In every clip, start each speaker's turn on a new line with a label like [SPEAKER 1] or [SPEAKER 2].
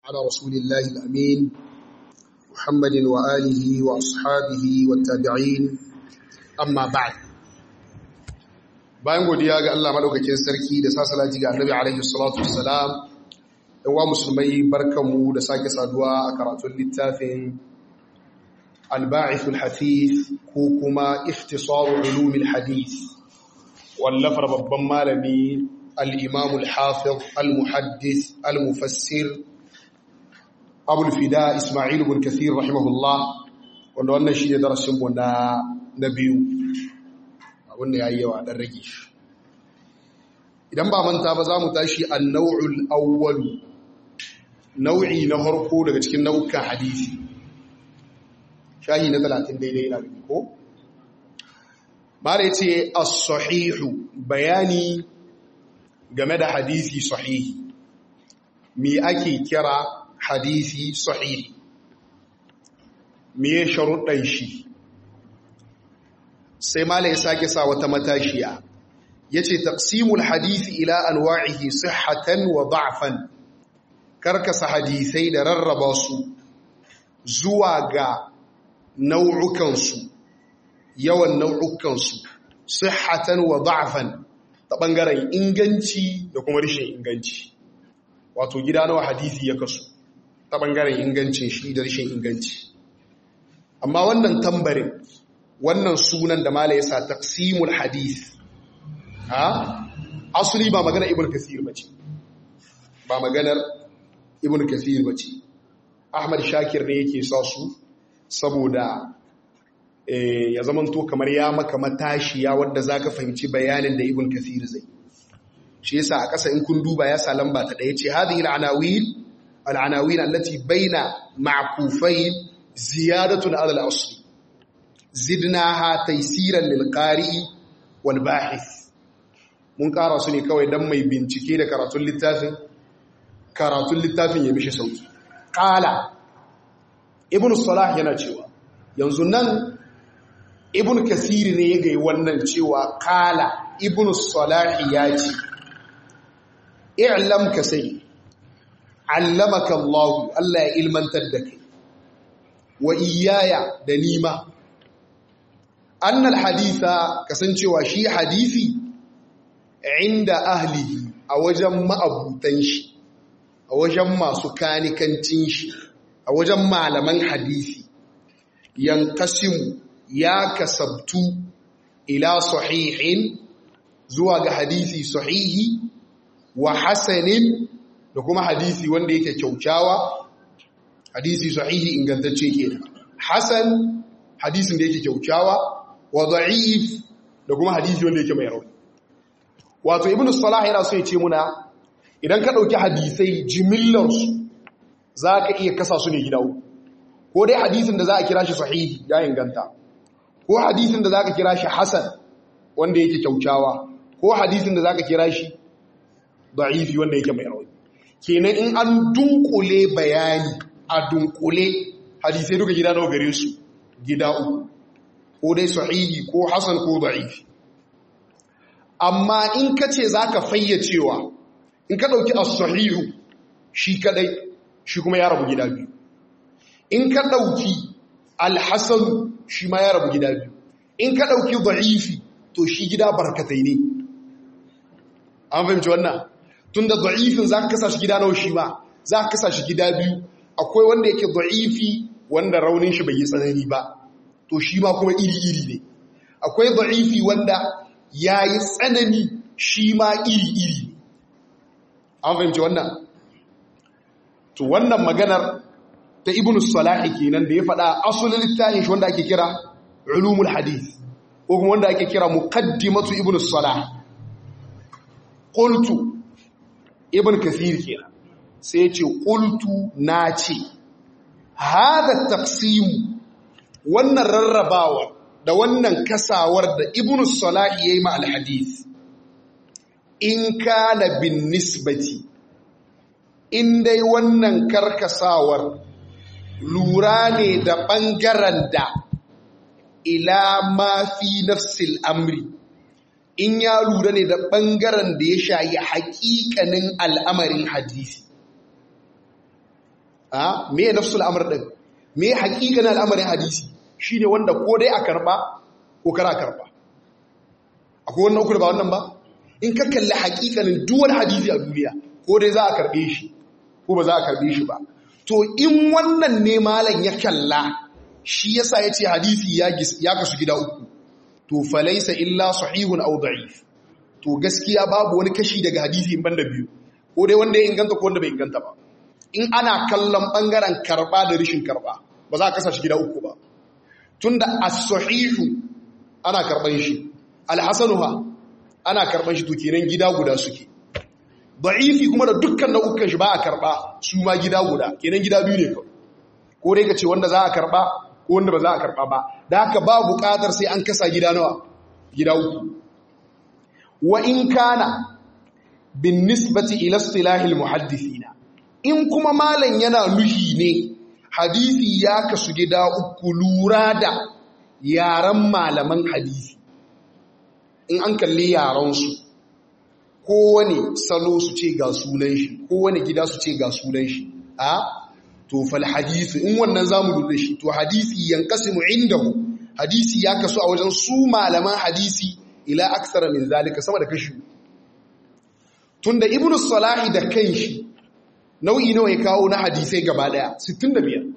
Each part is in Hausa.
[SPEAKER 1] على رسول الله الأمين محمد وآله وأصحابه والتابعين أما بعد bayan godiya ga Allah madaukakin sarki da sasalati ga Annabi alaihi salatu wassalam dan wa musulmai barkamu da sake saduwa a karatun littafin al-ba'ith al-hafiz ko kuma ikhtisar ulum al-hadith wallafar babban malami al-imam al-hafiz al-muhaddis al-mufassir Abu al-Fida Isma'il ibn Kathir rahimahullah wanda wannan shine darasin mu na na biyu wanda ya yi yawa ɗan rage shi idan ba manta ba za mu tashi a nau'ul awwalu nau'i na harko daga cikin nau'ukan hadisi shahi na talatin daidai na gani ko? mara ce as-sahihu bayani game da hadisi sahihi me ake kira hadisi sahihi me sharuɗan shi sai malai sake sa wata matashiya yace taqsimul hadisi ila anwa'ihi sihhatan wa da'fan karkasa hadisai da rarraba su zuwa ga nau'ukan su yawan nau'ukan su sihhatan wa da'fan ta bangaren inganci da kuma rashin inganci wato gida nawa hadisi ya kasu ta bangaren ingancin shi da rashin inganci amma wannan tambarin wannan sunan da mala yasa taqsimul hadith ha asali ba magana ibn kathir bace ba maganar ibn kathir bace ahmad shakir ne yake sa su saboda eh ya zamanto kamar ya maka matashiya wanda zaka fahimci bayanin da ibn kathir zai shi yasa a ƙasa in kun duba ya sa lamba ta daya ce hadhihi al-anawil al-anawil allati baina ma'kufain ziyadatun ala al-asli zidnaha taysiran lil qari'i wal bahith mun ƙara su ne kawai dan mai bincike da karatun littafin karatun littafin ya mishi sauki qala ibnu salah yana cewa yanzu nan ibnu kasir ne ya ga wannan cewa qala ibnu salah ya ce i'lam ka sai allamaka Allah Allah ya ilmantar da kai wa iyaya da nima annal haditha kasancewa shi hadisi inda ahlihi a wajen ma'abutan shi a wajen masu kanikancin shi a wajen malaman hadisi yankasimu ya kasabtu ila sahihin zuwa ga hadisi sahihi wa hasanin da kuma hadisi wanda yake kyaukyawa hadisi sahihi ingantacce kenan hasan hadisin da yake kyaukyawa wa da'if da kuma hadisi wanda yake mai rauni wato ibnu salah yana so ya ce muna idan ka dauki hadisai jimillar su zaka iya kasa su ne gida ko dai hadisin da za a kira shi sahihi ya inganta ko hadisin da zaka kira shi hasan wanda yake kyaukyawa ko hadisin da zaka kira shi da'ifi wanda yake mai rauni kenan in an dunkule bayani a dunkule hadisai duka gida nawa gare su gida uku ko dai sahihi ko hasan ko da'ifi amma in ka ce za ka fayyacewa in ka ɗauki as-sahihu shi kadai shi kuma ya rabu gida biyu in ka ɗauki al-hasan shi ma ya rabu gida biyu in ka ɗauki da'ifi to shi gida barkatai ne an fahimci wannan tun da da'ifin za ka kasa shi gida nawa shi ma za ka kasa shi gida biyu akwai wanda yake da'ifi wanda raunin shi bai yi tsanani ba to shi ma kuma iri-iri ne akwai da'ifi wanda ya yi tsanani shi ma iri-iri an fahimci wannan to wannan maganar ta ibn salahi kenan da ya faɗa asulin littafin shi wanda ake kira ulumul hadith ko kuma wanda ake kira muqaddimatu ibn salah qultu ibn kathir kenan sai ya ce qultu na ce hada taqsimu wannan rarrabawa da wannan kasawar da ibn salahi yayi ma alhadith in kana bin nisbati in dai wannan karkasawar lura ne da ɓangaren da ila ma fi nafsil amri in ya lura ne da ɓangaren da ya shayi haƙiƙanin al'amarin hadisi a me nafsul amr din me haƙiƙanin al'amarin hadisi shine wanda ko dai a karba ko kara karba akwai wannan uku da ba wannan ba in ka kalli haƙiƙanin duwar hadisi a duniya ko dai za a karbe shi ko ba za a karbe shi ba to in wannan ne malam ya kalla shi yasa yace hadisi ya kasu gida uku to falaisa illa sahihun aw da'if to gaskiya babu wani kashi daga hadisi in banda biyu ko dai wanda ya inganta ko wanda bai inganta ba in ana kallon bangaren karba da rishin karba ba za a kasa shi gida uku ba tunda as-sahihu ana karban shi al-hasanuha ana karban shi to kenan gida guda suke da'ifi kuma da dukkan nau'ukan shi ba a karba su ma gida guda kenan gida biyu ne kawai ko dai ka ce wanda za a karba ko wanda ba za a karba ba da haka ba buƙatar sai an kasa gida nawa gida uku wa in kana bin nisbati ila istilahil muhaddithina in kuma malam yana nuhi ne hadisi ya kasu gida uku lura da yaran malaman hadisi in an kalli yaransu kowane salo su ce ga sunan shi kowane gida su ce ga sunan shi a to fal hadisi in wannan zamu dole shi to hadisi yanqasimu indahu hadisi ya kasu a wajen su malaman hadisi ila aksara min zalika sama da kashi tunda ibnu salahi da kanshi nau'i nawa ya kawo na hadisai gaba daya 65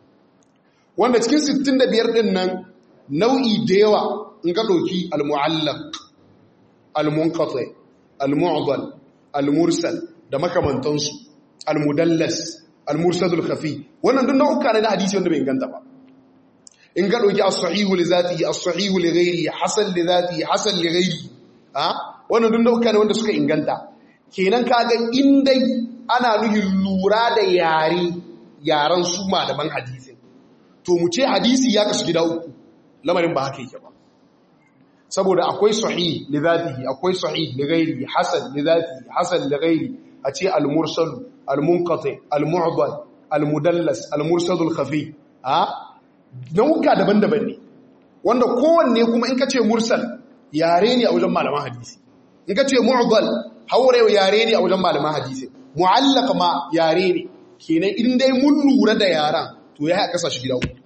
[SPEAKER 1] wanda cikin 65 din nan nau'i da yawa in ka dauki al-mu'allaq al-munqati al-mu'dal al-mursal da makamantansu al-mudallas al-mursadul khafi wannan duk nau'uka ne na hadisi wanda bai inganta ba in ga dauki as-sahihu li zatihi as-sahihu li ghairihi hasan li zatihi hasan li ghairihi ha wannan duk nau'uka ne wanda suka inganta kenan kaga in dai ana nuhin lura da yare yaran su malaman hadisi to mu ce hadisi ya kasu gida uku lamarin ba haka yake ba saboda akwai sahih li zatihi akwai sahih li ghairihi hasan li zatihi hasan li ghairihi a ce al-mursal al-munqati al-mu'dal al-mudallas al-mursal al-khafi ha nauka daban-daban ne wanda kowanne kuma in ka ce mursal yare ne a wajen malaman hadisi in ka ce mu'dal haure yare ne a wajen malaman hadisi mu'allaq ma yare ne kenan in dai mun lura da yaran to ya kasa shi gida uku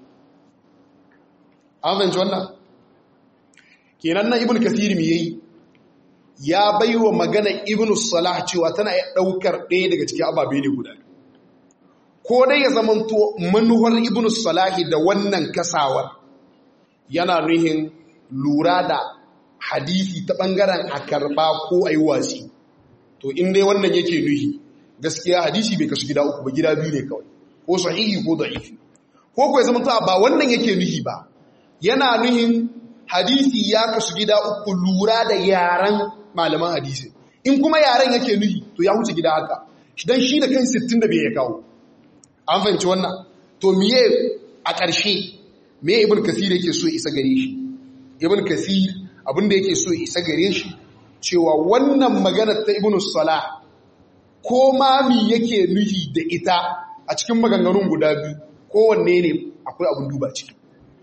[SPEAKER 1] an fahimci wannan kenan nan ibn kathir me yayi ya baiwa magana ibn salah cewa tana iya daukar ɗaya daga cikin ababe ne guda ko dai ya zamanto manuwar ibn salahi da wannan kasawar yana nuhin lura da hadisi ta bangaren a karba ko a yi wasi to in dai wannan yake nuhi gaskiya hadisi bai kasu gida uku ba gida biyu ne kawai ko sahihi ko da'ifi ko ko ya zamanto ba wannan yake nuhi ba yana nuhin hadisi ya kasu gida uku lura da yaran malaman hadisi in kuma yaran yake nuhi to ya wuce gida haka dan shi da kan 65 ya kawo an fahimci wannan to miye a ƙarshe me ibn kasir yake so isa gare shi ibn kasir abinda yake so isa gare shi cewa wannan maganar ta ibn salah ko ma mi yake nuhi da ita a cikin maganganun guda biyu kowanne ne akwai abin duba ciki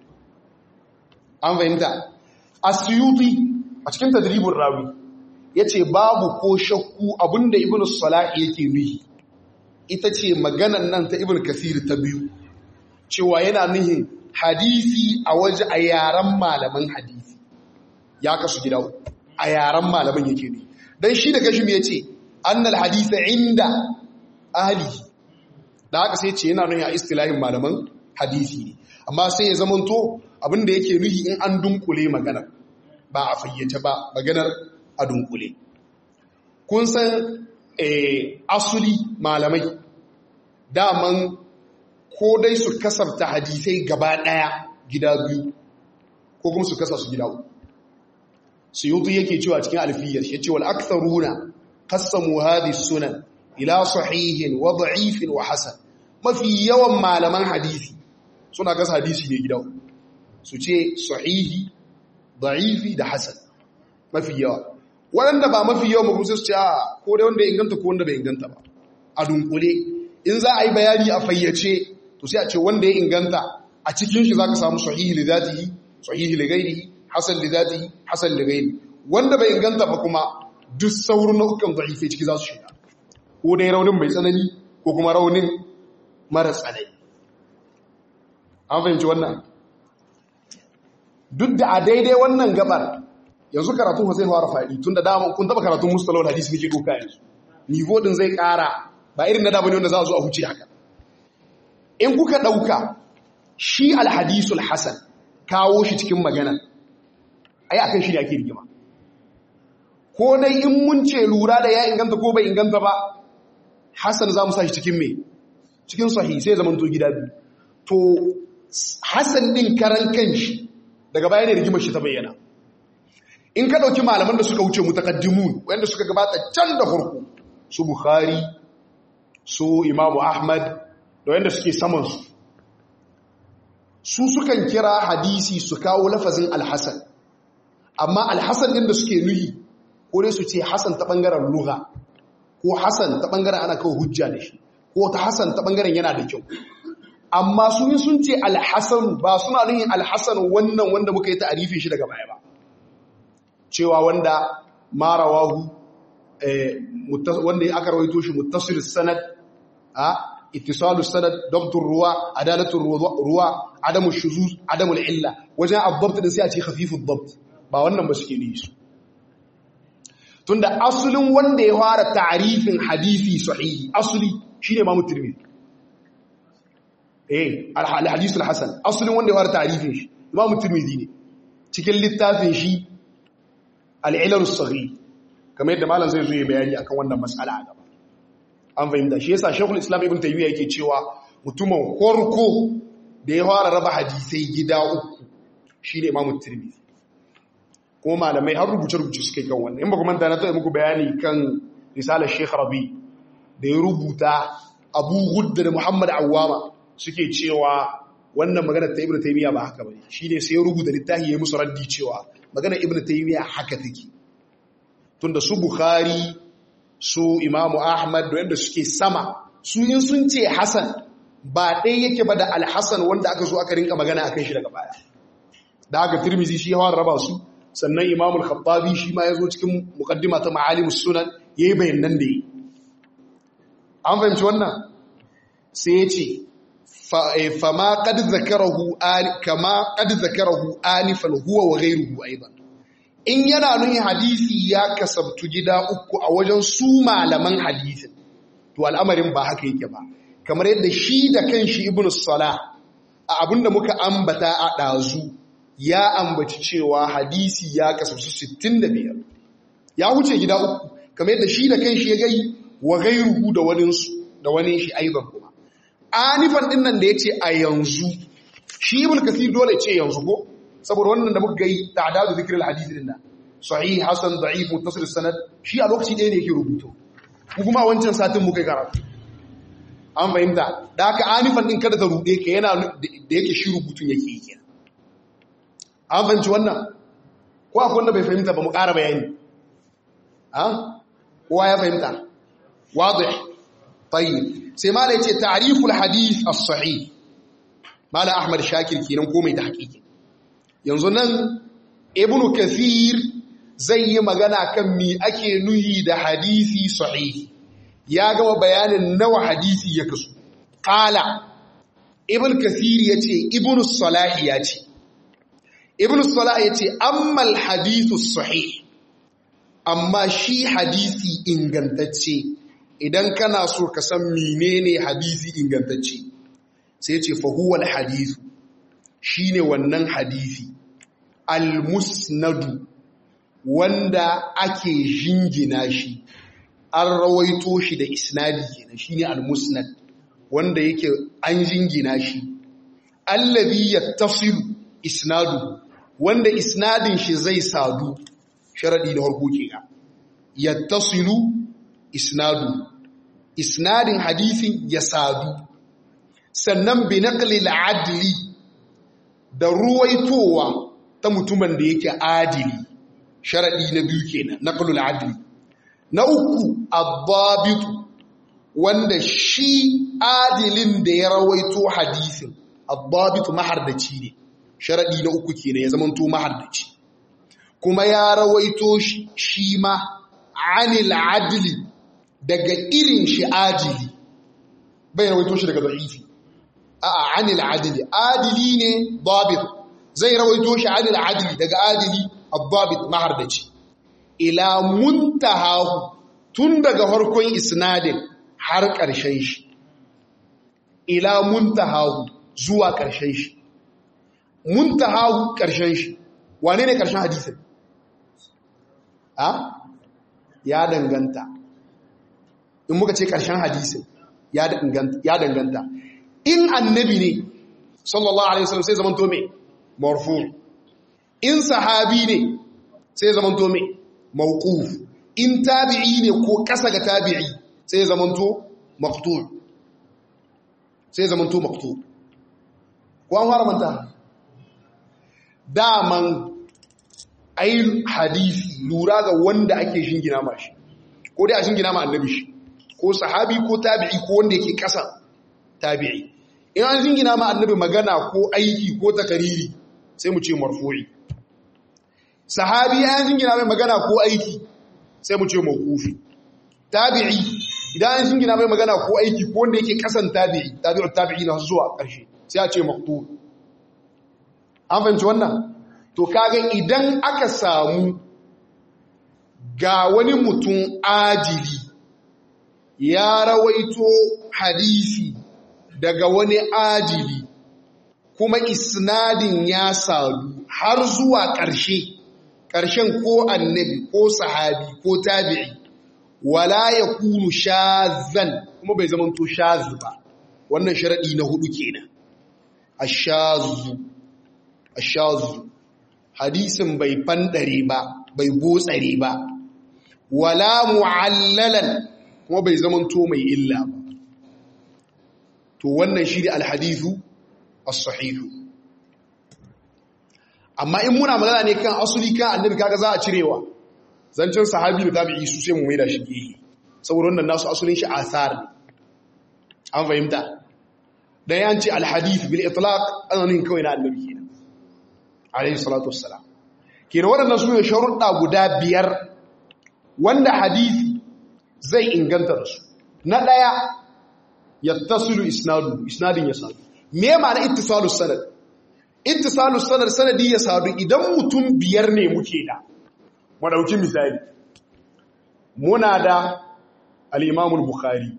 [SPEAKER 1] an fahimta asyuti a cikin tadribin rawi yace babu ko shakku abinda ibn salah yake nuhi ita ce maganan nan ta ibn kasir ta biyu cewa yana nuhin hadisi a waje a yaren malaman hadisi ya kasu gida a yaren malaman yake ne don shi da kashim ya ce annal hadisa inda ahli da haka sai ce yana nuhin a istilahin malaman hadisi ne amma sai ya zamanto abinda yake nuhi in an dunkule maganar ba a fayyace ba maganar a dunkule kun san asuli malamai daman ko dai su kasarta hadisai gaba ɗaya gida biyu ko kuma su kasa su gida uku su yi yake cewa cikin alfiyar shi ce wal aktharuna qassamu hadhihi sunan ila sahihin wa da'ifin wa hasan mafi yawan malaman hadisi suna kasa hadisi ne gida uku su ce sahihi da'ifi da hasan mafi yawa waɗanda ba mafi yawan mu su ce a ko dai wanda ya inganta ko wanda bai inganta ba a dunkule in za a yi bayani a fayyace to sai a ce wanda ya inganta a cikin shi za ka samu sahihi li zatihi sahihi li ghairihi hasan li zatihi hasan li ghairihi wanda bai inganta ba kuma duk sauran nau'ukan da'ife ciki za su shiga ko dai raunin mai tsanani ko kuma raunin mara tsanani an fahimci wannan duk da a daidai wannan gabar yanzu karatun zai fara faɗi tun da dama kun taba karatun mustalawar hadisi nake doka yanzu nivo din zai ƙara ba irin na damani wanda za a zo a huce haka in kuka ɗauka shi alhadisul hasan kawo shi cikin magana ai akan shi ne ake rigima ko dai in mun ce lura da ya inganta ko bai inganta ba hasan za mu sa shi cikin me cikin sahi sai zaman to gida biyu to hasan din karan kanshi daga baya ne rigimar shi ta bayyana in ka ɗauki malaman da suka wuce mutakaddimun wanda suka gabata can da farko su bukhari su imamu ahmad da wanda suke samansu su sukan kira hadisi su kawo lafazin alhassan amma alhassan ɗin da suke nuhi ko dai su ce hassan ta ɓangaren lugha ko hassan ta ɓangaren ana kawo hujja da shi ko ta hassan ta ɓangaren yana da kyau amma su yi sun ce alhassan ba suna nuhin alhassan wannan wanda muka yi ta'arifin shi daga baya ba cewa wanda marawahu wanda aka rawaito shi muttasil sanad a ittisalus sanad dabtur ruwa adalatul ruwa adamu shuzuz adamu illa wajen abdabt din sai a ce khafifud dabt ba wannan ba suke nishi tunda asulin wanda ya fara ta'rifin hadisi sahihi asuli shine Imam Tirmidhi eh al-hadith al-hasan asulin wanda ya fara ta'rifin shi Imam Tirmidhi ne cikin littafin shi al-ilal as-saghir kamar yadda malam zai zo ya bayani akan wannan mas'ala a gaba an fahimta shi yasa Sheikhul Islam Ibn Taymiyyah yake cewa mutumin korko da ya fara raba hadisai gida uku shine Imam Tirmidhi kuma malamai har rubuce-rubuce suke kan wannan in ba kuma na taɓa muku bayani kan risalar Sheikh Rabi da ya rubuta Abu Gudda da Muhammad Awwama suke cewa wannan magana ta Ibn Taymiyyah ba haka bane shine sai ya rubuta littafi ya musu raddi cewa magana Ibn Taymiyyah haka take tunda su Bukhari su Imam Ahmad da wanda suke sama su in sun ce Hassan ba ɗaya yake ba da Al-Hasan wanda aka zo aka rinka magana akan shi daga baya da aka Tirmidhi shi ya raba su sannan Imam Al-Khattabi shi ma ya zo cikin muqaddima ta Ma'alimus Sunan yayi bayanan da yi an fahimci wannan sai ya ce fama qad zakarahu kama qad zakarahu anifan huwa wa ghayruhu aidan in yana nuni hadisi ya kasabtu gida uku a wajen su malaman hadisin to al'amarin ba haka yake ba kamar yadda shi da kanshi ibn salah a abinda muka ambata a ɗazu ya ambaci cewa hadisi ya kasabtu 65 ya wuce gida uku kamar yadda shi da kanshi ya gai wa gairuhu da waninsu da wani shi aiban kuma anifan din nan da ya ce a yanzu shi ibn kasir dole ce yanzu ko saboda wannan da muka gai ta'dadu zikril hadith din nan sahih hasan da'if muttasil sanad shi a lokaci ɗaya ne yake rubuto ku kuma wancan satin muka karatu an fahimta da haka anifan din kada ta rude ka yana da yake shi rubutun yake yake an fahimci wannan ko akwai wanda bai fahimta ba mu ƙara bayani ha kowa ya fahimta wadih tayyib sai mala yace ta'riful hadith as-sahih mala ahmad shakir kenan ko mai tahqiqi yanzu nan ibnu kathir zai yi magana kan mi ake nuhi da hadisi sahihi ya gama bayanin nawa hadisi ya kasu qala ibnu kathir yace ibnu salah yace ibnu salah yace amma al-hadithu sahih amma shi hadisi ingantacce idan kana so ka san menene hadisi ingantacce sai yace fa huwa al-hadithu shine wannan hadisi al-musnadu wanda ake jingina shi an rawaito shi da isnadi kenan shine al-musnad wanda yake an jingina shi allazi yattasilu isnadu wanda isnadin shi zai sadu sharadi da harko kenan yattasilu isnadu isnadin hadisin ya sadu sannan bi naqli al-adli da ruwaitowa ta mutumin da yake adili sharaɗi na biyu kenan naqlul adli na uku ad wanda shi adilin da ya rawaito hadisin ad mahardaci ne sharaɗi na uku kenan ya zamanto mahardaci kuma ya rawaito shi ma anil adli daga irin shi adili bai rawaito shi daga da'ifi a'a anil adili adili ne dabit zai rawaito shi anil adili daga adili ad-dabit mahardaci ila muntahahu tun daga farkon isnadin har ƙarshen shi ila muntahahu zuwa ƙarshen shi muntahahu ƙarshen shi wane ne ƙarshen hadisin a ya danganta in muka ce ƙarshen hadisin ya danganta in annabi ne sallallahu alaihi wasallam sai zaman to me marfu in sahabi ne sai zaman to me mawquf in tabi'i ne ko kasa ga tabi'i sai zaman to maqtu' sai zaman to maqtu' ko an fara manta daman ai hadisi lura ga wanda ake shingina mashi ko dai a shingina ma annabi shi ko sahabi ko tabi'i ko wanda yake kasa tabi'i in an shingina ma annabi magana ko aiki ko takariri sai mu ce marfu'i sahabi an shingina mai magana ko aiki sai mu ce mawqufi tabi'i idan an shingina mai magana ko aiki ko wanda yake kasan tabi'i tabi'u tabi'i na zuwa ƙarshe sai a ce maqtu an fahimci wannan to kaga idan aka samu ga wani mutum ajili ya rawaito hadisi daga wani ajili kuma isnadin ya sadu har zuwa ƙarshe ƙarshen ko annabi ko sahabi ko tabi'i wala ya kunu shazan kuma bai zama to shazu ba wannan sharaɗi na hudu kenan ashazu ashazu hadisin bai fandare ba bai botsare ba wala mu'allalan kuma bai zamanto mai illa ba to wannan shi da alhadithu as-sahihu amma in muna magana ne kan asuli kan annabi kaga za a cirewa zancin sahabi da tabi'i su sai mu maida shi gehe saboda wannan nasu asulin shi asar ne an fahimta dan yanci alhadith bil itlaq azanin kawai na annabi kenan alayhi salatu wassalam kenan waɗannan su ne sharuɗa guda biyar wanda hadisi zai inganta da su na ɗaya yattasilu isnadu isnadin ya sadu me ma'ana ittisalus sanad ittisalus sanad sanadi ya sadu idan mutum biyar ne muke da madauki misali muna da al-Imam al-Bukhari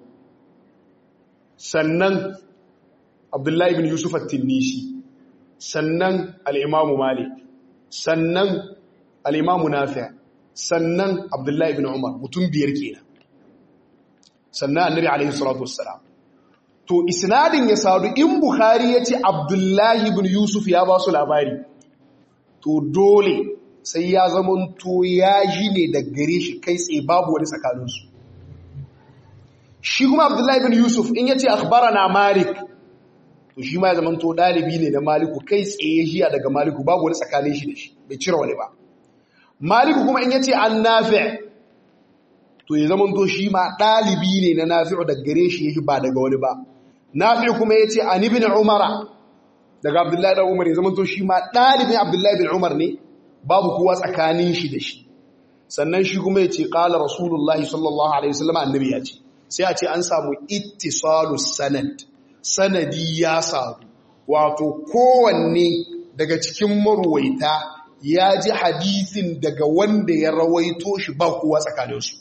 [SPEAKER 1] sannan Abdullahi ibn Yusuf at-Tinnisi sannan al-Imam Malik sannan al-Imam Nafi' sannan Abdullahi ibn Umar mutum biyar kenan sannan Annabi alaihi salatu wassalam to isnadin ya sadu in Bukhari yace Abdullahi ibn Yusuf ya ba su labari to dole sai ya zamanto ya ji ne da gare shi kai tsaye babu wani tsakaninsu shi kuma abdullahi bin yusuf in yace akhbarana malik to shi ma ya zamanto dalibi ne na maliku kai tsaye jiya daga maliku babu wani tsakanin shi da shi bai cire wani ba maliku kuma in yace an nafi' to ya zamanto shi ma dalibi ne na nafi'u daga gare shi yake ba daga wani ba nafi' kuma yace an ibn umara daga abdullahi da umar ya zamanto shi ma dalibin abdullahi bin umar ne babu kowa tsakanin shi da shi sannan shi kuma yace qala rasulullahi sallallahu alaihi wasallam annabi ya ce sai a ce an samu ittisalu sanad sanadi ya sadu wato kowanne daga cikin marwaita ya ji hadisin daga wanda ya rawaito shi ba kowa tsakaninsu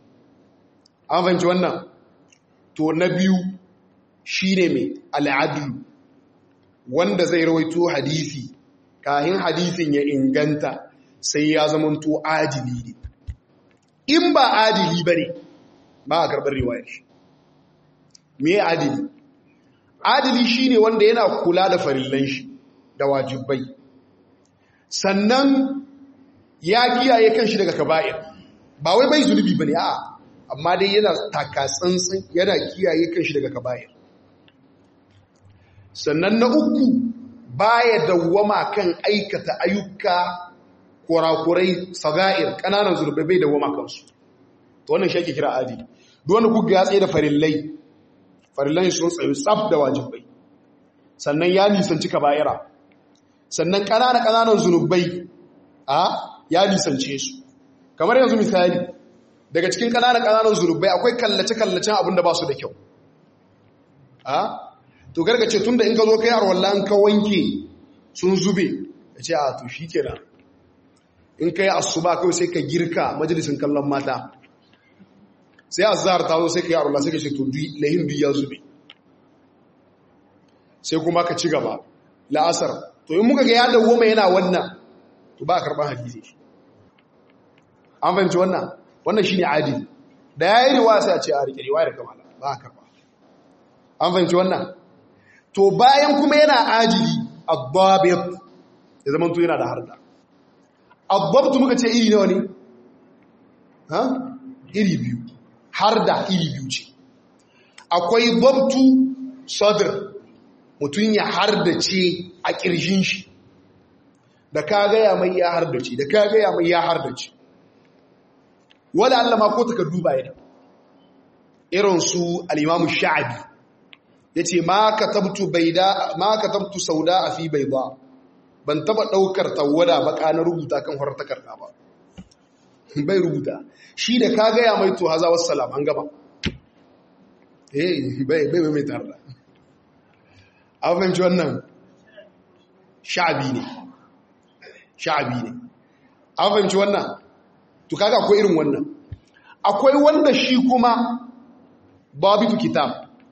[SPEAKER 1] an fahimci wannan to na biyu shi ne mai al'adu wanda zai rawaito hadisi kahin hadisin ya inganta sai ya zamanto adili ne in ba adili ba ne ba a karɓar riwayar shi me adili adili shine wanda yana kula da farillan shi da wajibai sannan ya kiyaye kanshi daga kaba'ir ba wai bai zunubi bane a'a amma dai yana takatsantsin yana kiyaye kanshi daga kaba'ir sannan na uku baya dawwama kan aikata ayyuka kurakurai saga'ir kananan zurbai bai dawwama kansu to wannan shi ake kira adili duk wanda kuka ya tsaye da farillai farillai sun tsaye tsaf da wajibai sannan ya nisanci kaba'ira sannan ƙananan ƙananan zunubai a ya nisance su kamar yanzu misali daga cikin ƙananan ƙananan zunubai akwai kallace-kallacen abin da ba su da kyau a to gargace tun da in ka zo kai arwalla an ka wanke sun zube ya ce a to shi kenan in ka yi asuba kawai sai ka girka majalisun kallon mata sai azhar ta zo sai ka yi arwalla sai ka ce to lahin duk ya zube sai kuma ka ci gaba la'asar to in muka ga ya dawoma yana wannan to ba a karɓar hadisi an fahimci wannan wannan shi ne adili da ya yi riwaya sai a ce a rike riwaya da kamala ba a karɓa an fahimci wannan to bayan kuma yana adili abbabit ya zama to yana da harda abbabtu muka ce iri nawa ne ha iri biyu harda iri biyu ce akwai babtu sadr mutum ya hardace a ƙirshin shi da ka gaya mai ya hardace da ka gaya mai ya hardace wadda Allah ma ko takardu ba yana irin su al'imamu sha'abi ya ce ma ka tabtu sauda a fi bai ba ban taba ɗaukar tawada baka na rubuta kan horar takarda ba bai rubuta shi da ka gaya mai to haza wasu salam an gaba eh bai bai mai tarda an fahimci wannan sha'abi ne sha'abi ne an fahimci wannan to kaga akwai irin wannan akwai wanda shi kuma babitu kitab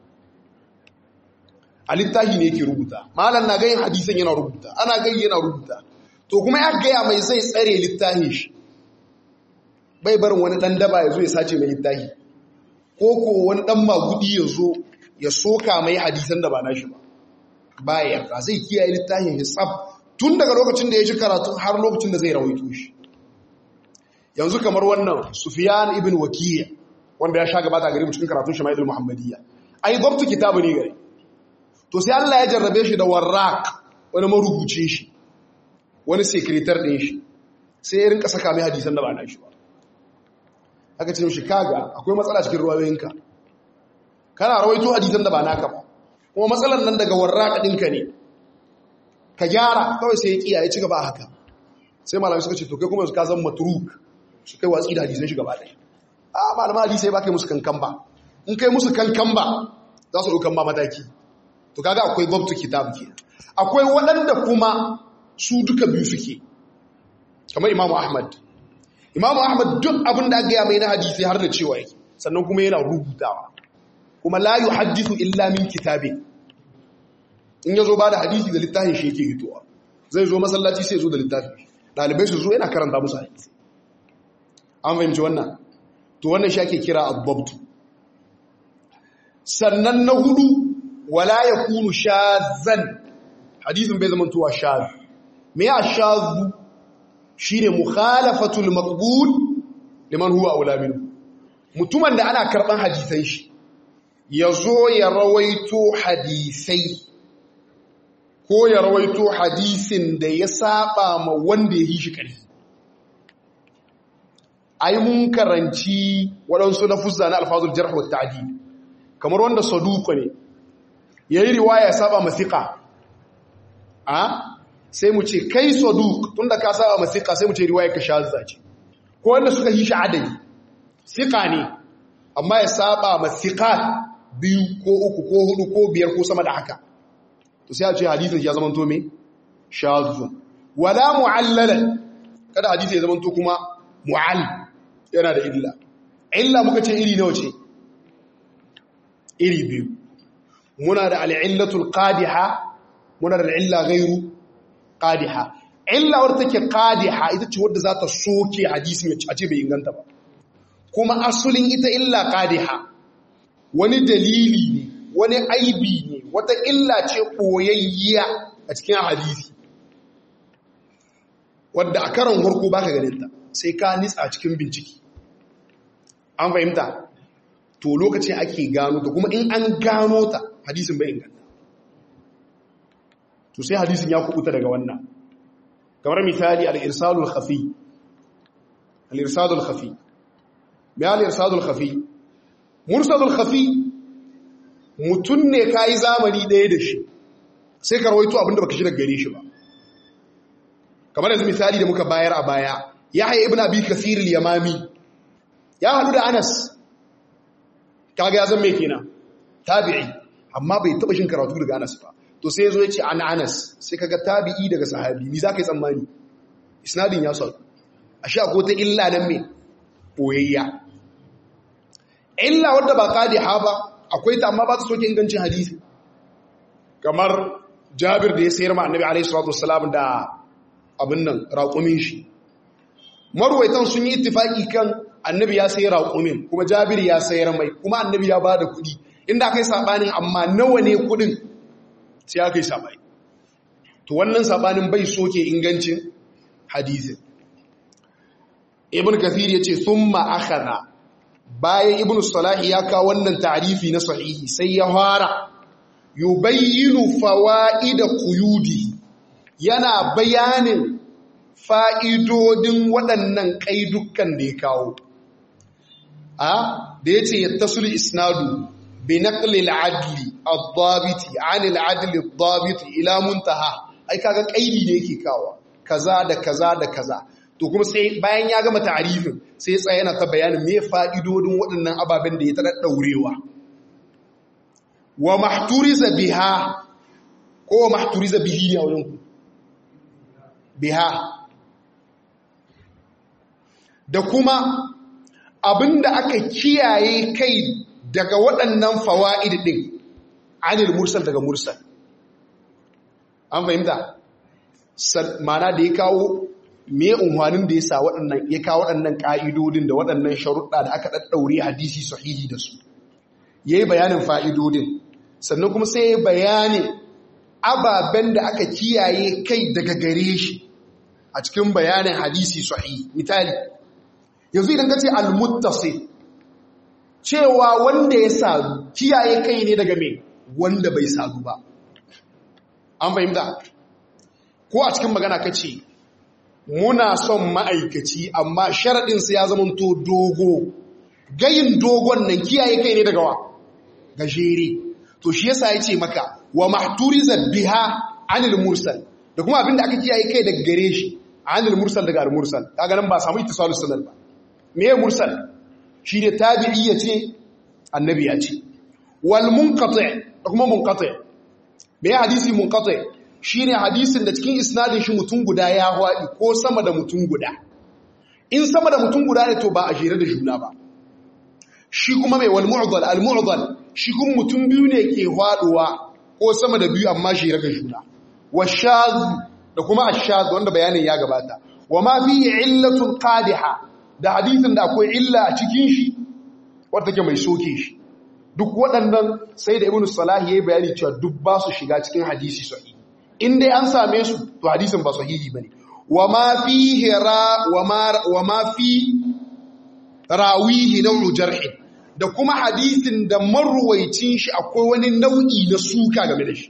[SPEAKER 1] a littafi ne yake rubuta malam na gayin hadisan yana rubuta ana gayi yana rubuta to kuma ya gaya mai zai tsare littafin shi bai barin wani dan daba ya zo ya sace mai littafi ko ko wani dan magudi ya zo ya soka mai hadisan da ba nashi ba baya yarda zai kiyaye littafin ya tsab tun daga lokacin da ya ji karatu har lokacin da zai rawaito shi yanzu kamar wannan Sufyan ibn Wakiyya wanda ya sha gabata gare mu cikin karatun Shama'il Muhammadiyya ai gwabtu kitabu ne gare to sai Allah ya jarrabe shi da warraq wani marubucin shi wani sekretar din shi sai ya rinka saka mai hadisan da ba na shi ba aka ce mishi kaga akwai matsala cikin ruwayoyinka kana rawaito hadisan da ba naka ba kuma matsalar nan daga warraq ɗinka ne ka gyara kawai sai ya kiya ya ci gaba haka sai malamai suka ce to kai kuma ka zan matruk su kai watsi da hadisan shi gaba ɗaya a malamai hadisai ba kai musu kankan ba in kai musu kankan ba za su ɗaukan ba mataki to kaga akwai babtu kitab ke akwai waɗanda kuma su duka biyu suke kamar imamu ahmad imamu ahmad duk abin da aka mai na hadisi har da cewa yake sannan kuma yana rubutawa kuma la yuhaddithu illa min kitabin in yazo ba da hadisi da littafin shi yake hitowa zai zo masallaci sai zo da littafi dalibai su zo yana karanta musu hadisi an fahimci wannan to wannan shi ake kira abbabtu sannan na hudu wala yakunu shazan hadisin bai zama tuwa shaz me ya shazu shine mukhalafatul maqbul liman huwa aula minhu mutumin da ana karban hadisan shi yazo ya rawaito hadisai ko ya rawaito hadisin da ya saba ma wanda ya yi shi ƙarfi ai mun karanci waɗansu na fuzza na alfazul jarh wa ta'dil kamar wanda saduqa ne yayi riwaya ya saba masiqa a sai mu ce kai saduq tunda ka saba masiqa sai mu ce riwaya ka shazza ce ko wanda suka yi shi adadi siqa ne amma ya saba masiqat biyu ko uku ko hudu ko biyar ko sama da haka to sai a ce hadisin ya zama to me shazun wala mu'allalan kada hadisi ya zama to kuma mu'all yana da illa illa muka ce iri nawa ce iri biyu muna da al'illatul qadiha muna da al'illa ghairu qadiha illa wadda take qadiha ita ce wadda za ta soke hadisin a ce bai inganta ba kuma asulin ita illa qadiha wani dalili ne wani aibi ne wata illa ce ɓoyayya a cikin hadisi wadda a karon harko baka ganinta sai ka nitsa cikin bincike an fahimta to lokacin ake gano ta kuma in an gano ta hadisin bai inganta to sai hadisin ya kubuta daga wannan kamar misali al-irsalul khafi al-irsalul khafi me al-irsalul khafi mursalul khafi mutum ne ka yi zamani ɗaya da shi sai ka rawaito abinda baka shi daga gare shi ba kamar yanzu misali da muka bayar a baya ya haye ibn abi kasir yamami ya haɗu da anas kaga ya zama kenan tabi'i amma bai taba shin karatu daga Anas ba to sai yazo yace an Anas sai kaga tabi'i daga sahabi ni zaka yi tsammani isnadin ya sauka ashe akwai ta illa nan me boyayya illa wadda ba qadiha ba akwai ta amma ba ta soke ingancin hadisi kamar Jabir da ya sayar ma Annabi alaihi salatu wassalam da abin nan raƙumin shi marwaitan sun yi ittifaki kan Annabi ya sayar raƙumin kuma Jabir ya sayar mai kuma Annabi ya bada kuɗi inda aka yi sabanin amma nawa ne kuɗin sai aka yi sabani to wannan sabanin bai soke ingancin hadisin Ibn Kathir yace thumma akhadha bayan Ibn Salah ya kawo wannan ta'rifi na sahihi sai ya fara yubayyinu fawaida quyudi yana bayanin fa'idodin waɗannan ƙaidukan da ya kawo a da yace yattasul isnadu bi naqli al-adli ad-dabiti 'an al-adli ad-dabiti ila muntaha ai kaga ƙaidi da yake kawo kaza da kaza da kaza to kuma sai bayan ya gama ta'arifin sai tsaya yana ta bayanin me fa'idodin waɗannan ababen da ya ta daurewa wa mahturiza biha ko wa mahturiza bihi ne a wurin ku biha da kuma abinda aka kiyaye kai daga waɗannan fawa'id din anil mursal daga mursal an fahimta mana da ya kawo me unhwanin da ya sa waɗannan ya kawo waɗannan ƙa'idodin da waɗannan sharuɗa da aka ɗaɗɗaure hadisi sahihi da su ya yi bayanin fa'idodin sannan kuma sai ya bayani ababen da aka kiyaye kai daga gare shi a cikin bayanin hadisi sahihi misali yanzu idan ka ce almuttasi cewa wanda ya sadu kiyaye kai ne daga mai wanda bai sadu ba an fahimta ko a cikin magana ka ce muna son ma'aikaci amma sharaɗinsa ya zama to dogo gayin dogon nan kiyaye kai ne daga wa gajere to shi yasa ya ce maka wa mahturiza biha anil mursal da kuma abinda aka kiyaye kai daga gare shi anil mursal daga al-mursal kaga nan ba samu ittisalus sanad ba me ya mursal shi ne tabi'i ya ce annabi ya ce wal munqati da kuma munqati me ya hadisi munqati shine hadisin da cikin isnadin shi mutum guda ya hwadi ko sama da mutum guda in sama da mutum guda ne to ba a jere da juna ba shi kuma mai wal mu'dal al mu'dal shi kuma mutum biyu ne ke hwaduwa ko sama da biyu amma jere da juna washaz da kuma ashaz wanda bayanin ya gabata wa ma fi illatun qadiha da hadisin da akwai illa a cikin shi wadda take mai soke shi duk waɗannan sai da ibnu salahi yayi bayani cewa duk ba su shiga cikin hadisi sahihi in dai an same su to hadisin ba sahihi bane wa ma fihi ra wa ma wa ma fi rawihi naw'u jarh da kuma hadisin da marwaicin shi akwai wani nau'i na suka game da shi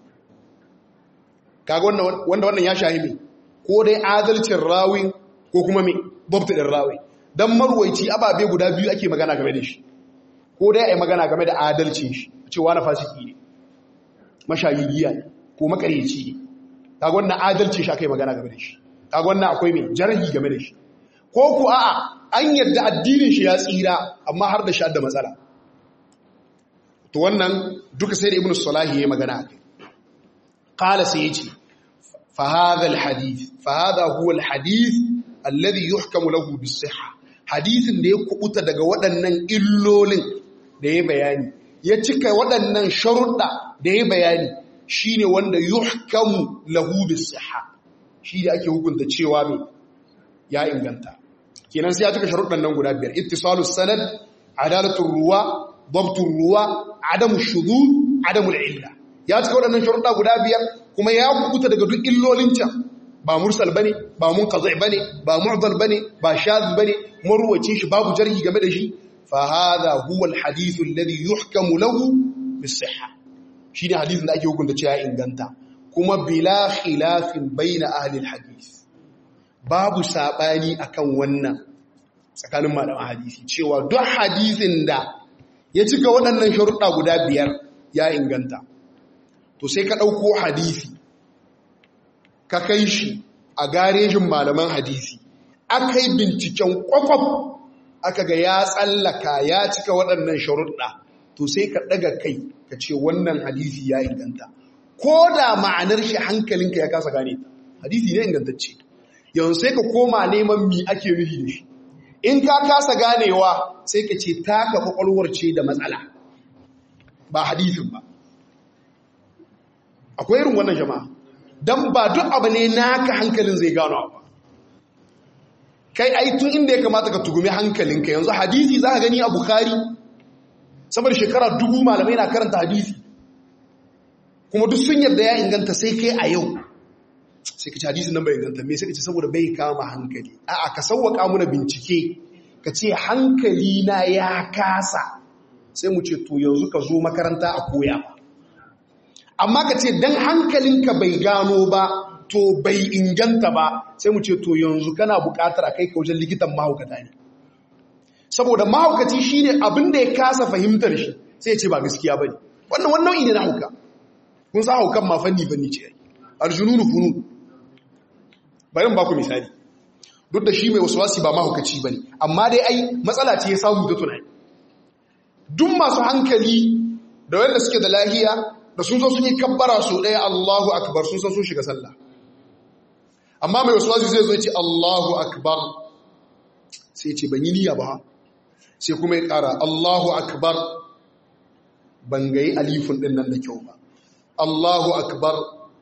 [SPEAKER 1] kaga wannan wanda wannan ya shahimi ko dai adalcin rawin ko kuma me babta din rawi dan marwaici ababe guda biyu ake magana game da shi ko dai ai magana game da adalcin shi cewa na fasiki ne mashayigiya ne ko makareci ne kaga wannan adalcin shi akai magana game da shi kaga wannan akwai me jarhi game da shi ko ku a'a an yadda addinin shi ya tsira amma har da shi da matsala to wannan duka sai da ibnu salahi yayi magana akai qala sai yace fa hadha al hadith fa hadha huwa al hadith alladhi yuhkamu lahu bis sihha hadithin da ya kubuta daga waɗannan illolin da ya bayani ya cika waɗannan sharuɗa da ya bayani shine wanda yuhkamu lahu bis sihha shi da ake hukunta cewa me ya inganta kenan sai ya cika sharuɗan nan guda biyar ittisalus sanad adalatul ruwa dabtul ruwa adamu shudud adamul illa ya cika waɗannan sharuɗa guda biyar kuma ya kubuta daga duk illolin can ba mursal bane ba munqati bane ba mu'dal bane ba shadh bane marwacin shi babu jarhi game da shi fa hadha huwa al hadith alladhi yuhkamu lahu bis sihha shine hadisin da ake hukunta cewa ya inganta kuma bila khilafin baina ahli al hadith babu sabani akan wannan tsakanin malaman hadisi cewa duk hadisin da ya cika waɗannan sharuɗa guda biyar ya inganta to sai ka ɗauko hadisi ka kai shi a garejin malaman hadisi aka yi binciken kwakwaf aka ga ya tsallaka ya cika waɗannan sharuɗa to sai ka ɗaga kai ka ce wannan hadisi ya inganta ko da ma'anar shi hankalinka ya kasa gane hadisi ne ingantacce yanzu sai ka koma neman mi ake nufi da shi in ka kasa ganewa sai ka ce taka kwakwalwar ce da matsala ba hadisin ba akwai irin wannan jama'a don ba duk abu ne naka hankalin zai gano ba kai ai tun inda ya kamata ka tugumi hankalinka yanzu hadisi za ka gani a bukari saboda shekara dubu malamai na karanta hadisi kuma duk sun yadda ya inganta sai kai a yau sai ka ci hadisin nan bai inganta me sai ka ci saboda bai kama hankali a'a ka sauwaka muna bincike ka ce hankali na ya kasa sai mu ce to yanzu ka zo makaranta a koya ba amma ka ce dan hankalinka bai gano ba to bai inganta ba sai mu ce to yanzu kana buƙatar a kai ka wajen likitan mahaukata ne saboda mahaukaci shine abin da ya kasa fahimtar shi sai ya ce ba gaskiya bane wannan wannan nau'i ne na hauka kun sa haukan ma fanni fanni ce aljununu funun bari mu baku misali duk da shi mai waswasi ba mahaukaci bane amma dai ai matsala ce ya samu da tunani duk masu hankali da wanda suke da lahiya da sun zo sun yi kabbara su ɗaya Allahu akbar sun san sun shiga sallah amma mai waswasi zai zo ya ce Allahu akbar sai ce ban yi niyya ba sai kuma ya ƙara Allahu akbar ban gayi alifin ɗin nan da kyau ba Allahu akbar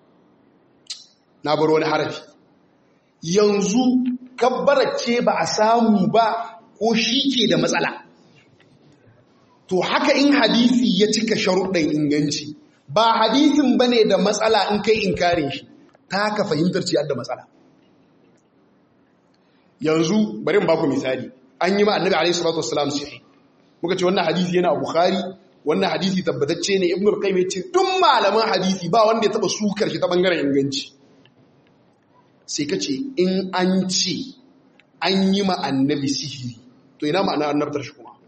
[SPEAKER 1] na bar wani harafi yanzu ce ba a samu ba ko shi ke da matsala to haka in hadisi ya cika sharuɗin inganci ba hadisin ba ne da matsala in kai inkarin shi ta ka fahimtar ciyar da matsala yanzu bari ba ku misali an yi ma annabi alaihi salatu wassalam sahi muka ce wannan hadisi yana a bukhari wannan hadisi tabbatacce ne ibnu al-qayyim yace duk malaman hadisi ba wanda ya taba sukar shi ta bangaren inganci sai kace in an ce an yi ma annabi sihiri to ina ma'ana annabtar shi kuma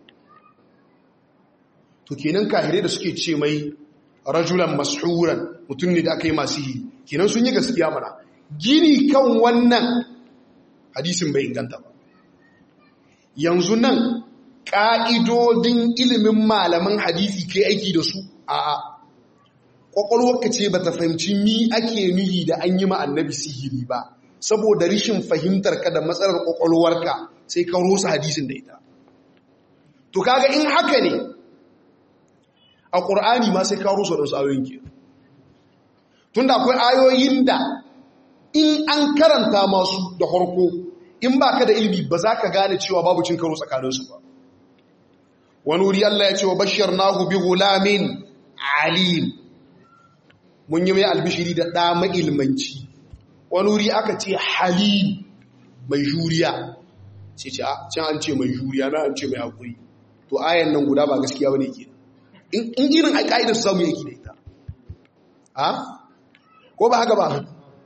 [SPEAKER 1] to kenan kahire da suke ce mai rajulan mashuran mutum ne da aka yi masu sihiri kenan sun yi gaskiya mana gini kan wannan hadisin bai inganta ba yanzu nan ƙa'idodin ilimin malaman hadisi kai aiki da su a a ƙwaƙwalwarka ce ba ta fahimci ni ake nuhi da an yi ma'annabi sihiri ba saboda rishin fahimtar ka da matsalar ƙwaƙwalwarka sai ka rosa hadisin da ita to kaga in haka ne a ƙur'ani ma sai ka rosa da wasu ayoyin ke tunda akwai ayoyin da in an karanta masu da harko in ba ka da ilimi ba za ka gane cewa babu cin karo tsakaninsu ba wani wuri Allah ya ce wa bashar nahu bi gulamin alim mun yi mai albishiri da ɗa ma'ilmanci wani wuri aka ce halim mai juriya ce ce a can an ce mai juriya na an ce mai haƙuri to ayan nan guda ba gaskiya wani ke in irin a ƙa'idar su samu yake da ita a ko ba haka ba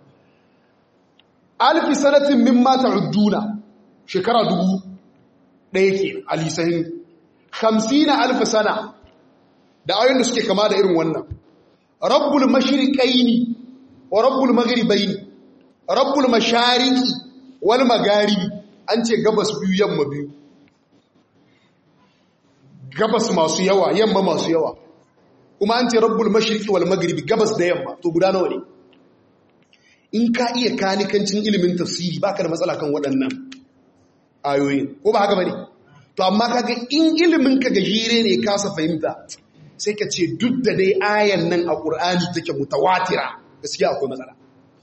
[SPEAKER 1] alfi sanatin min mata udduna shekara dubu ɗaya ke alisahin hamsin na alfi sana da ayoyin da suke kama da irin wannan rabbul mashriqaini wa rabbul maghribaini rabbul mashariki wal magharibi an ce gabas biyu yamma biyu gabas masu yawa yamma masu yawa kuma an ce rabbul mashriqi wal maghribi gabas da yamma to guda nawa ne in ka iya kanikancin ilimin tafsiri baka da matsala kan waɗannan ayoyin ko ba haka bane to amma kaga in ilimin ka gajire ne kasa fahimta sai ka ce duk da dai ayan nan a Qur'ani take mutawatira gaskiya akwai matsala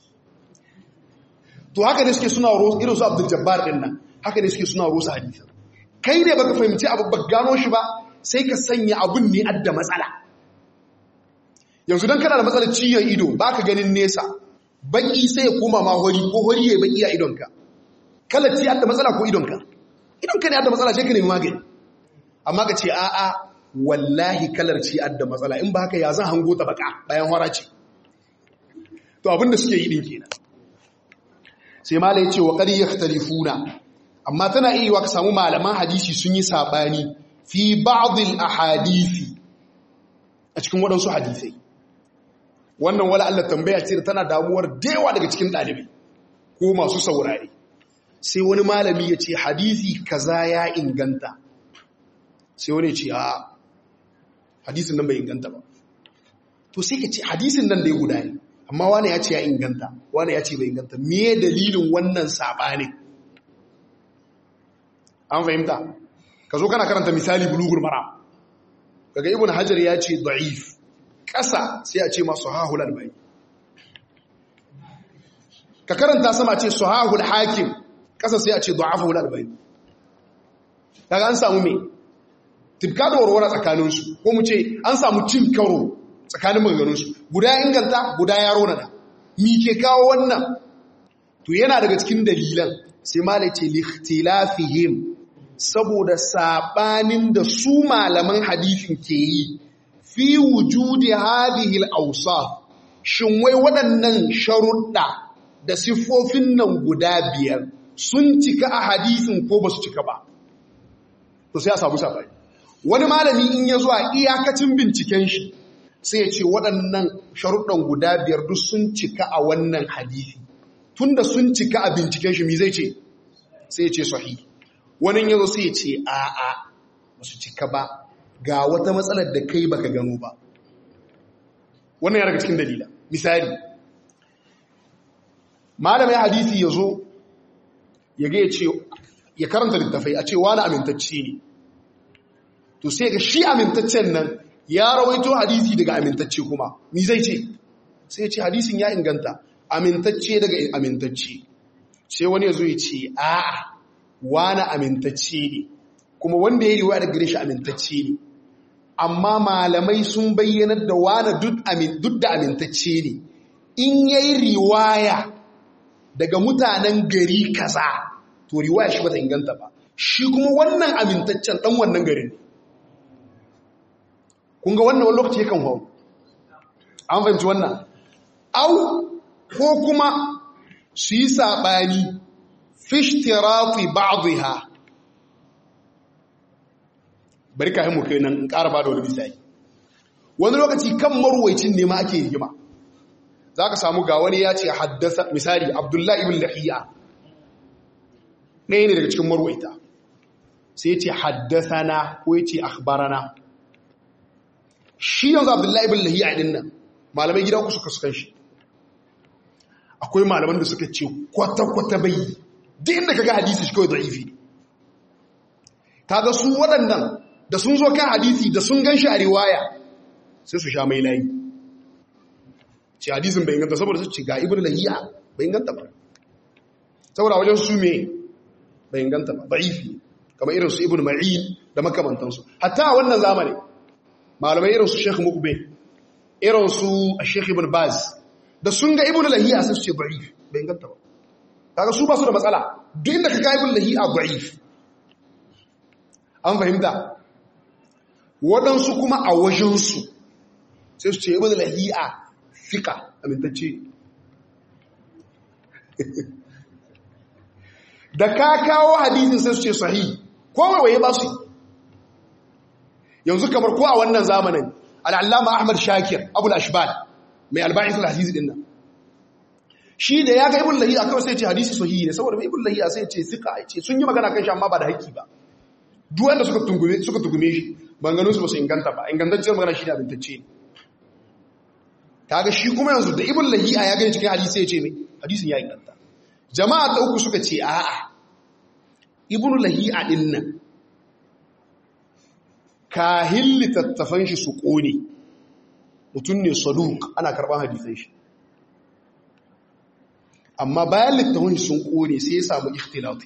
[SPEAKER 1] to haka ne suke suna rosa irin su Abdul Jabbar din nan haka ne suke suna rosa hadisi kai ne baka fahimci abu ba gano shi ba sai ka sanya abun ne adda matsala yanzu dan kana da matsalar ciyon ido baka ganin nesa baki sai ya koma ma hori ko hori ya baki a idonka kalar ci adda matsala ko idonka idonka ne adda matsala sai ka nemi magani amma ka ce a'a wallahi kalar ci adda matsala in ba haka ya zan hango ta baka bayan hora ce to abinda suke yi din kenan sai malai ce wa qad yakhtalifuna amma tana iya ka samu malaman hadisi sun yi sabani fi ba'd al ahadisi a cikin waɗansu hadisai wannan wala Allah tambaya ce da tana damuwar dewa daga cikin ɗalibai ko masu saurari sai wani malami ya ce hadisi kaza ya inganta sai wani ce a hadisin nan bai inganta ba to sai ka ce hadisin nan dai guda ne amma wani ya ce ya inganta wani ya ce bai inganta me dalilin wannan saɓanin an fahimta ka zo kana karanta misali bulugul mara kaga ibn hajar ya ce da'if ƙasa sai a ce masu hahul albani ka karanta sama ce su hahul hakim ƙasa sai a ce da'afahul albani daga an samu me tifka da warware tsakaninsu ko mu ce an samu cin karo tsakanin maganganunsu guda inganta guda yaro na da mi ke kawo wannan to yana daga cikin dalilan sai malai ce likhtilafihim saboda sabanin da su malaman hadisin ke yi fi wujudi hadhihi al-awsaf shin wai waɗannan sharuɗa da siffofin nan guda biyar sun cika a hadisin ko ba su cika ba to sai a samu sabani wani malami in ya zuwa iyakacin binciken shi sai ya ce waɗannan sharuɗan guda biyar duk sun cika a wannan hadisi tunda sun cika a binciken shi mi zai ce sai ya ce sahihi wani yazo sai ya ce a'a ba su cika ba ga wata matsalar da kai baka gano ba wannan ya daga cikin dalila misali malamai hadisi ya zo ya ga ya ce ya karanta littafai a ce wani amintacce ne to sai ga shi amintaccen nan ya rawaito hadisi daga amintacce kuma ni zai ce sai ya ce hadisin ya inganta amintacce daga amintacce sai wani ya zo ya ce a'a wani amintacce ne kuma wanda ya riwaya daga gare shi amintacce ne amma malamai sun bayyanar da wani duk da amintacce ne in ya yi riwaya daga mutanen gari kaza to riwaya shi ba ta inganta ba shi kuma wannan amintaccen dan wannan garin kun ga wannan wani lokaci yakan hau an fahimci wannan au ko kuma su yi saɓani fishtirafi ba'dha bari ka mu kai nan in ƙara ba da wani misali wani lokaci kan marwaicin ne ma ake rigima za ka samu ga wani ya ce haddasa misali abdullahi ibn lahiya ɗaya ne daga cikin marwaita sai ce haddasa na ko ya ce akhbarana shi yanzu abdullahi ibn lahiya ɗin nan malamai gida ku suka sukan shi akwai malaman da suka ce kwata-kwata bai duk inda kaga hadisi shi kawai da'ifi ne kaga su waɗannan da sun zo kan hadisi da sun gan shi a riwaya sai su sha mai layi ce hadisin bai inganta saboda su ce ga ibn lahiya bai inganta ba saboda wajen su me bai inganta ba da'ifi kamar irin su ibn ma'in da makamantansu hatta a wannan zamani malamai irin su sheikh mukbe irin su sheikh ibn baz da sun ga ibn lahiya sai su ce da'if bai inganta ba kaga su ba su da matsala duk inda ka ga ibn lahiya da'if an fahimta waɗansu kuma a wajensu sai su ce ibn lahiya fika amintacce da ka kawo hadisin sai su ce sahi ko waye ba su yanzu kamar ko a wannan zamanin al'allama ahmad shakir abul ashbal mai alba'is al-hadis din nan shi da ya ga ibn lahiya kawai sai ce hadisi sahihi ne saboda ibn lahiya sai ce sika ce sun yi magana kan shi amma ba da haƙƙi ba duk wanda suka tungume suka tungume shi banganun su ba su inganta ba ingantacciyar magana shi da abintacce ne kaga shi kuma yanzu da ibn lahiya ya gani cikin hadisi ya ce me hadisin ya inganta jama'a ta uku suka ce a'a ibn lahiya din nan kahin littattafan shi su kone mutum ne saduk ana karɓar hadisan shi amma bayan littafin sun kone sai ya samu ikhtilati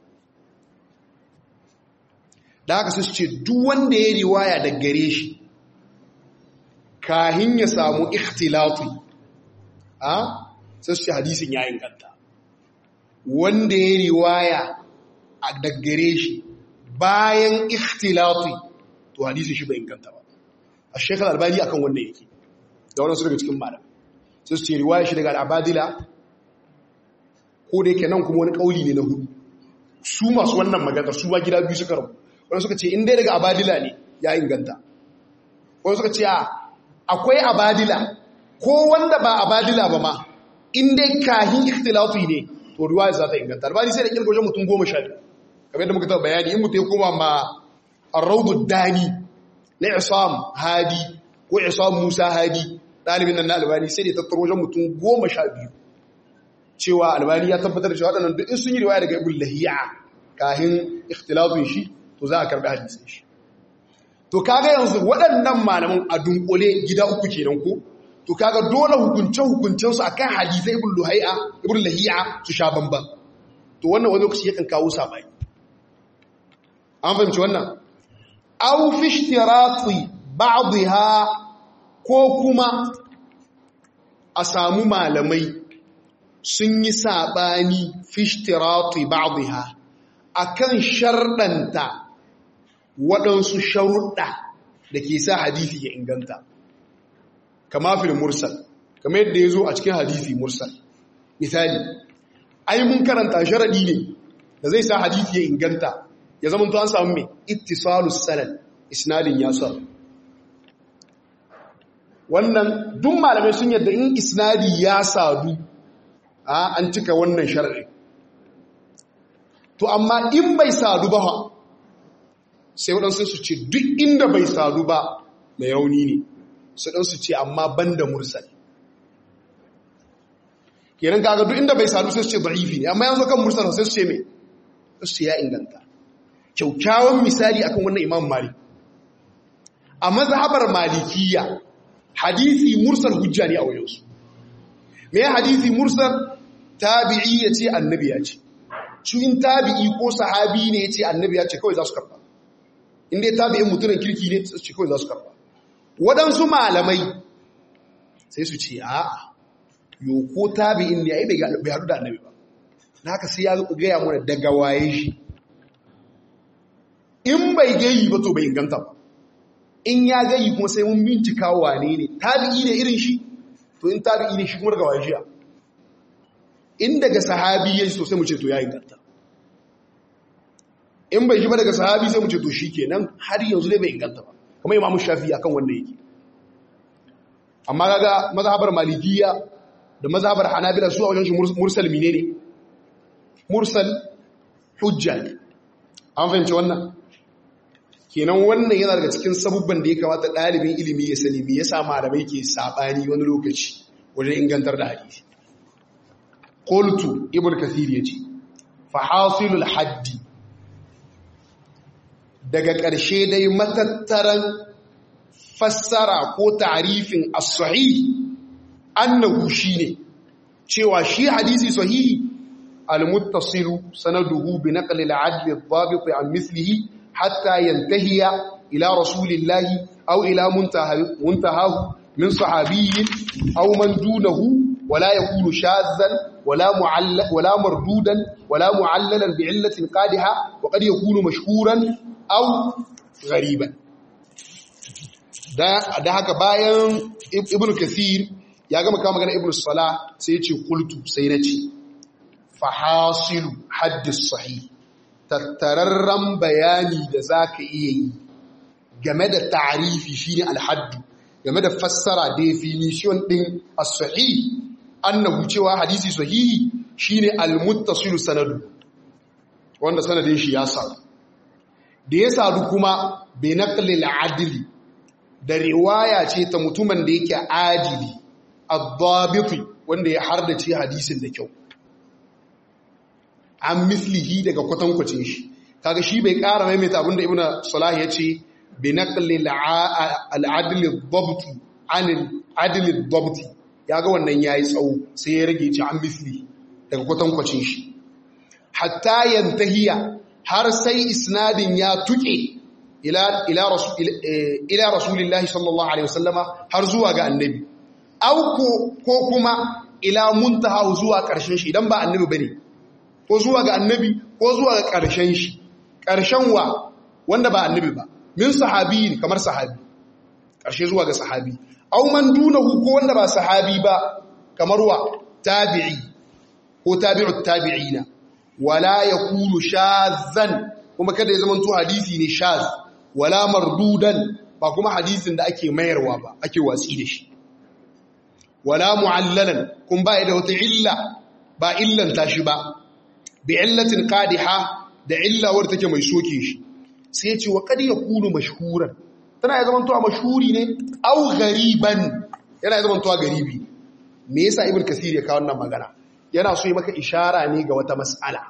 [SPEAKER 1] da haka sai su ce duk wanda ya riwaya da gare shi kahin ya samu ikhtilati a sai su ce hadisin ya inganta wanda ya riwaya da gare shi bayan ikhtilati to hadisin shi bai inganta ba a shekar albani akan wannan yake da wadansu daga cikin malam sai su ce riwaya shi daga al'abadila ko da yake nan kuma wani kauli ne na hudu su masu wannan magana su ba gida biyu suka rabu wani suka ce in dai daga abadila ne ya inganta wani suka ce akwai abadila ko wanda ba abadila ba ma in dai kahin ikhtilatu ne to riwaya za ta inganta albani sai da kirgo wajen mutum goma sha biyu kamar yadda muka taɓa bayani in mutum ya koma ma arraudu dani na isam hadi ko isam musa hadi ɗalibin nan na albani sai da tattaro wajen mutum goma sha biyu cewa albani ya tabbatar da cewa waɗannan duk in sun yi riwaya daga ibn lahiya kahin ikhtilafin shi to za a karɓi hadisin shi to kaga yanzu waɗannan malaman a dunkule gida uku kenan ko to kaga dole hukunce hukuncen su akan hadisai ibn luhai'a ibn lahiya su sha bamban to wannan wani lokaci yakan kawo sabai an fahimci wannan aw fi ishtirati ba'dha ko kuma a samu malamai sun yi saɓani fishtirati ba'dha akan sharɗanta waɗansu sharuɗa da ke sa hadithi ya inganta kama fil mursal kama yadda ya zo a cikin hadithi mursal misali ai mun karanta sharaɗi ne da zai sa hadithi ya inganta ya zama an samu mai ittisalus sanad isnadin ya sa wannan duk malamai sun yadda in isnadi ya sadu an cika wannan shar'i to amma in bai sadu ba sai waɗansu su ce duk inda bai sadu ba mai yauni ne su ɗansu ce amma ban da mursal kenan kaga duk inda bai sadu sai su ce da'ifi ne amma yanzu kan mursal sai su ce mai su ya inganta kyaukyawan misali akan wannan imam malik a mazhabar malikiya hadisi mursal hujja ne a wajensu me hadisi mursal tabi'i ya ce annabi ya ce su in tabi'i ko sahabi ne ya ce annabi ya ce kawai za su karba inda ya tabi'in mutumin kirki ne su ce kawai za su karba waɗansu malamai sai su ce a yo ko tabi'in ne ya yi bai haɗu da annabi ba na haka sai ya gaya mana daga waye shi in bai gayi ba to bai inganta ba in ya gayi kuma sai mun bincika wane ne tabi'i ne irin shi to in tabi'i ne shi kuma daga waye shiya in daga sahabi yayi so sai mu ce to ya inganta in bai shi ba daga sahabi sai mu ce to shikenan har yanzu dai bai inganta ba kuma imamu shafi'i akan wannan yake amma kaga mazhabar malikiya da mazhabar hanabila su a wajen shi mursal menene mursal hujja ne an fahimci wannan kenan wannan yana daga cikin sabubban da ya kamata ɗalibin ilimi ya sani me yasa malamai ke sabani wani lokaci wajen ingantar da hadisi qultu ibn kathir yace fa hasilul haddi daga ƙarshe dai matattaran fassara ko ta'rifin as-sahih annahu shine cewa shi hadisi sahihi al-muttasilu sanaduhu bi naqli al-'adl ad-dabit an mithlihi حتى ينتهي إلى رسول الله أو إلى منتهى منتهاه من صحابي أو من دونه ولا يكون شاذا ولا معل ولا مردودا ولا معللا بعلة قادحة وقد يكون مشهورا أو غريبا da haka bayan ibnu kathir ya gama kama magana ibnu salah sai ya ce qultu sai na ce fahasilu haddis sahih tattararren bayani da za ka iya yi game da tarifi shi ne alhaddu game da fassara definition ɗin as-sahi annahu cewa hadisi sahihi shine al-muttasil sanadu wanda sanadin shi ya sadu da ya sadu kuma bi naqli al-adli da riwaya ce ta mutumin da yake adili ad-dabiti wanda ya hardace hadisin da kyau an mislihi daga kwatankwacin shi kaga shi bai ƙara maimaita abinda ibnu salah ya ce bi naqli al-adl ad-dabt an al-adl ad-dabt yaga wannan yayi tsawo sai ya rage ci an misli daga kwatankwacin shi hatta yantahiya har sai isnadin ya tuke ila ila rasul ila rasulillahi sallallahu alaihi wasallama har zuwa ga annabi au ko kuma ila muntaha zuwa karshen shi idan ba annabi bane ko zuwa ga annabi ko zuwa ga ƙarshen shi ƙarshen wa wanda ba annabi ba min sahabi kamar sahabi ƙarshe zuwa ga sahabi aw man dunahu ko wanda ba sahabi ba kamar wa tabi'i ko tabi'ut tabi'ina wala yakunu shadhan kuma kada ya zamanto hadisi ne shadh wala mardudan ba kuma hadisin da ake mayarwa ba ake watsi da shi wala mu'allalan kun ba da wata illa ba illanta shi ba bi illatin qadiha da illa wadda take mai soke shi sai ce wa qad yakunu mashhuran tana ya zaman to a mashhuri ne aw ghariban yana zama tuwa garibi me yasa ibn kasir ya kawo wannan magana yana so yi maka ishara ne ga wata mas'ala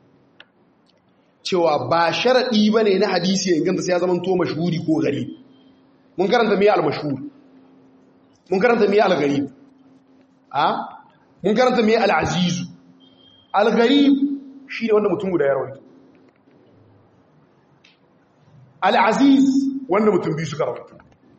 [SPEAKER 1] cewa ba sharadi bane na hadisi ya inganta sai ya zama to mashhuri ko gari mun karanta me al-mashhur mun karanta me al-gharib a mun karanta me al-aziz al-gharib shine wanda mutum guda ya rawaito al-aziz wanda mutum biyu suka rawaito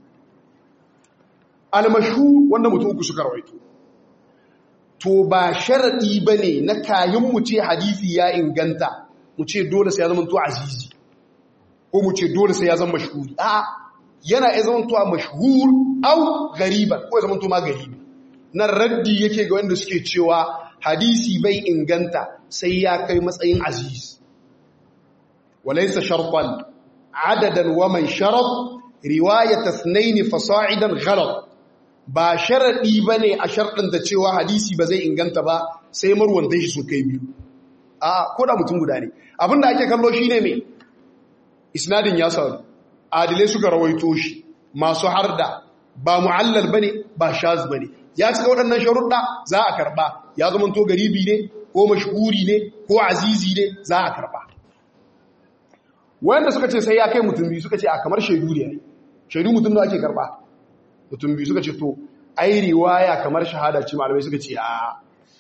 [SPEAKER 1] al-mashhur wanda mutum uku suka rawaito to ba sharadi bane na kayan mu ce hadisi ya inganta mu ce dole sai ya zama to azizi ko mu ce dole sai ya zama mashhuri a yana ya zama to mashhur au gariban ko ya zama to ma garibi nan raddi yake ga wanda suke cewa hadisi bai inganta sai ya kai matsayin aziz walaysa shartan adadan wa man sharat riwayat ithnain fasa'idan ghalat ba sharaɗi ba ne a sharɗin da cewa hadisi ba zai inganta ba sai marwanta shi sun kai biyu a koda mutum guda ne abinda ake kallo shi ne mai isnadin ya sauri adilai suka rawaito shi masu harda ba mu'allal ba ne ba shaz ba ne ya cika waɗannan sharuɗa za a karɓa ya zama to garibi ne ko mashhuri ne ko azizi ne za a karɓa wanda suka ce sai ya kai mutum biyu suka ce a kamar shaidu ne shaidu mutum da ake karɓa mutum biyu suka ce to ai riwaya kamar shahada ce malamai suka ce a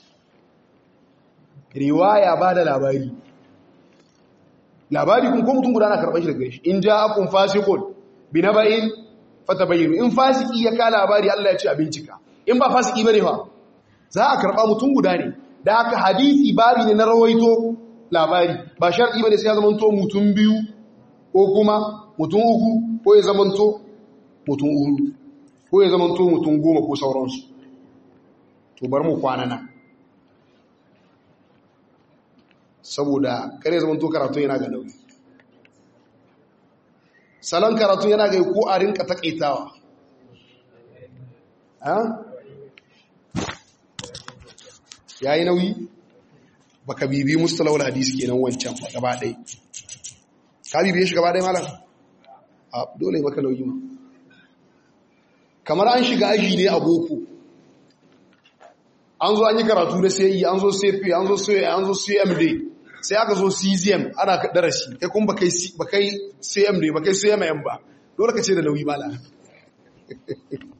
[SPEAKER 1] riwaya ba da labari labari kun ko mutum guda na karɓar shi daga shi in ja akun fasikun bi na bayin fata bayyano in fasiki ya ka labari Allah ya ce a bincika in ba fasiki bane fa za a karɓa mutum guda ne da haka hadisi babi ne na rawaito labari ba sharɗi bane sai ya zamanto mutum biyu ko kuma mutum uku ko ya zamanto mutum uku ko ya zama mutum goma ko sauransu to bar mu kwana nan saboda kare zama to karatu yana ga nauyi salon karatu yana ga ko a rinka takaitawa ya yi nauyi baka bibi mustalawar hadisi kenan wancan ba gaba ɗai ka bibiye shi gaba ɗai malam a dole maka nauyi ma kamar an shiga aji ne a boko an zo an yi karatu da sai an zo cp an zo sai an zo cmd sai aka zo czm ana darasi kai kuma bakai bakai cmd bakai cmm ba dole ka ce da nauyi mala